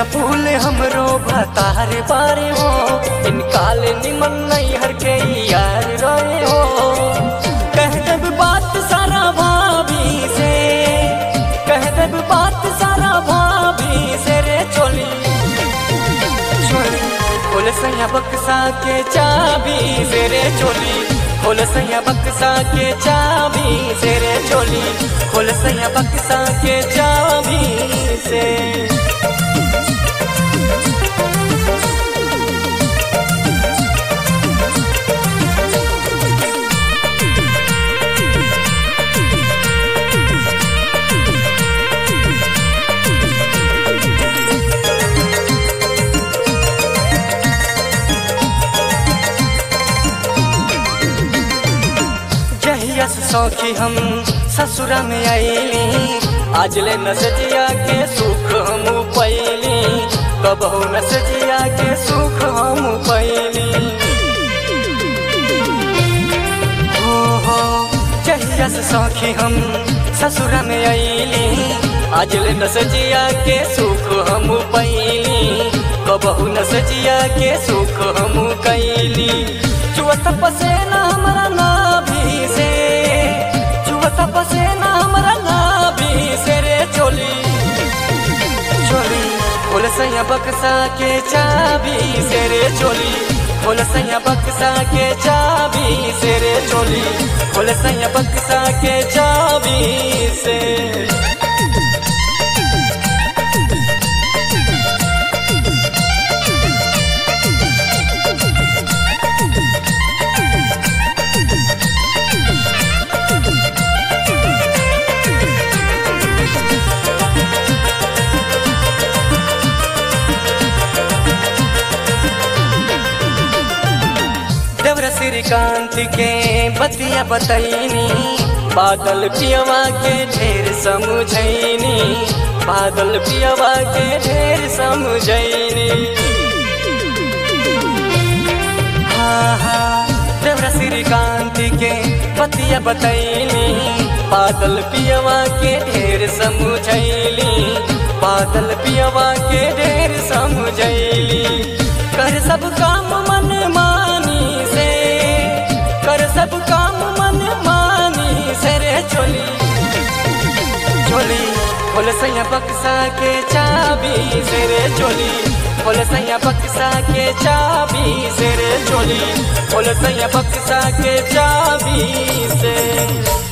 सैया फूल हमरो भतार बारे हो इनकाल निमन नहीं हर के यार रहे हो कह देब बात सारा भाभी से कह देब बात सारा भाभी से रे चोली चोली खोल सैया बक्सा के चाबी से रे चोली खोल सैया बक्सा के चाबी से रे चोली खोल सैया बक्सा के चाबी से जहिया से सौखी हम ससुरा में आईली आज ले नसजिया के सुख हम पैली कबहू नसजिया के सुख हम पैली हो हो जहिया से सौखी हम ससुरा में आईली आज ले नसजिया के सुख हम पैली कबहू नसजिया के सुख हम कैली चुअत पसेना हमरा नाभि से चुअत पसेना हमरा नाभि से रे चोली चोली खोल सैया बक्सा के चाबी से रे चोली खोल सैया बक्सा के चाबी से रे चोली खोल सैया बक्सा के चाबी से देवर श्रीकांत के बतिया बतैनी बादल पियवा के ढेर समझैनी बादल पियवा के ढेर समझैनी हाँ हाँ देवर श्रीकांत के बतिया बतैनी बादल पियवा के ढेर समझैली बादल पियवा के ढेर समझैली कर सब काम मन मानी से कर सब काम मन मानी से रे चोली चोली खोल सैया बक्सा के चाबी से रे चोली खोल सैया बक्सा के चाबी से रे चोली खोल सैया बक्सा के चाबी से